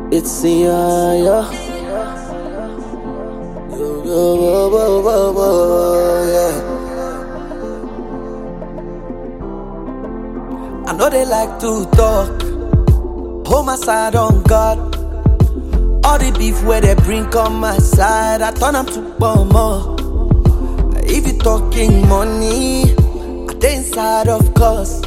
It's the yeah, yeah. Yo, yo, whoa, whoa, whoa, whoa, yeah. I know they like to talk. Hold my side on God. All the beef where they bring on my side, I turn them to bomber. If you talking money, I dey inside of course.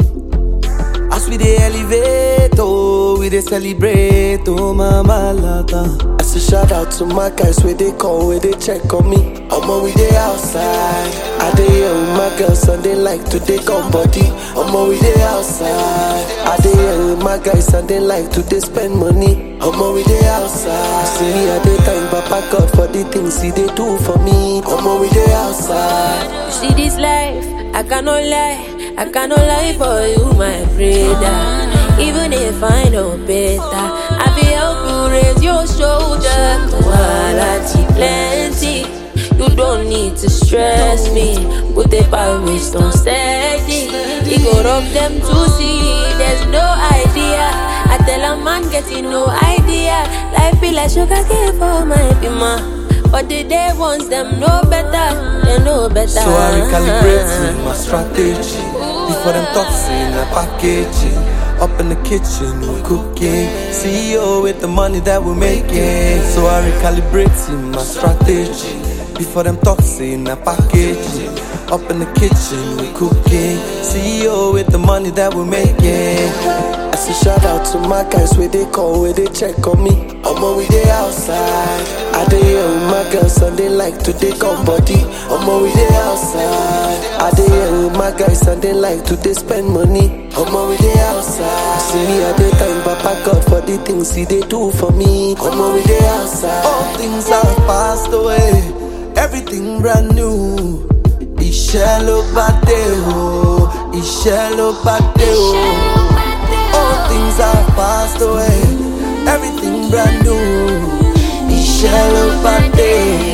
As we dey elevate, oh, we dey celebrate, oh, mama lata. I say shout out to my guys where they call, where they check on me. Omo, we dey outside. I dey here with my girls and they like to take on body. Omo, we dey outside. I dey here with my guys and they like to dey spend money. Omo, we dey outside. See me at the time, Papa God for the things he dey do for me. Omo, we dey outside. You see this life, I cannot lie, I cannot lie for you, my brother. Even if I know better, I be help you raise your shoulder. Quality plenty, you don't need to stress me. Put the power waste on steady. It go rub them to see, there's no idea. I tell a man getting no idea. Life be like sugar cane for my bima. But the day ones them know better, they know better. So I recalibrate my strategy Before them toxin, I packaging Up in the kitchen, we cooking CEO with the money that we're making So I recalibrate my strategy Before them toxin, I packaging Up in the kitchen, we cooking CEO with the money that we're making I say shout out to my guys where they call, where they check on me Omo, we dey outside I dey here with my girls and they like to take on body Omo, we dey outside I dey here with my guys and they like to dey spend money Omo, we dey outside See me at the time, Papa God for the things he dey do for me Omo, we dey outside All things have passed away Everything brand new Iṣẹ́ ló bá dé o Iṣẹ́ ló bá dé o All things have passed away Everything brand new Iṣẹ́ ló bá dé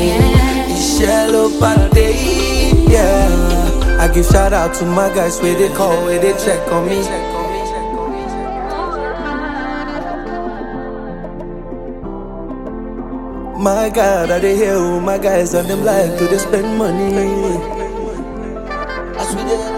Iṣẹ́ ló bá dé Yeah I give shout out to my guys where they call, where they check on me My God, I dey here with my guys and them like to dey spend money. As we dey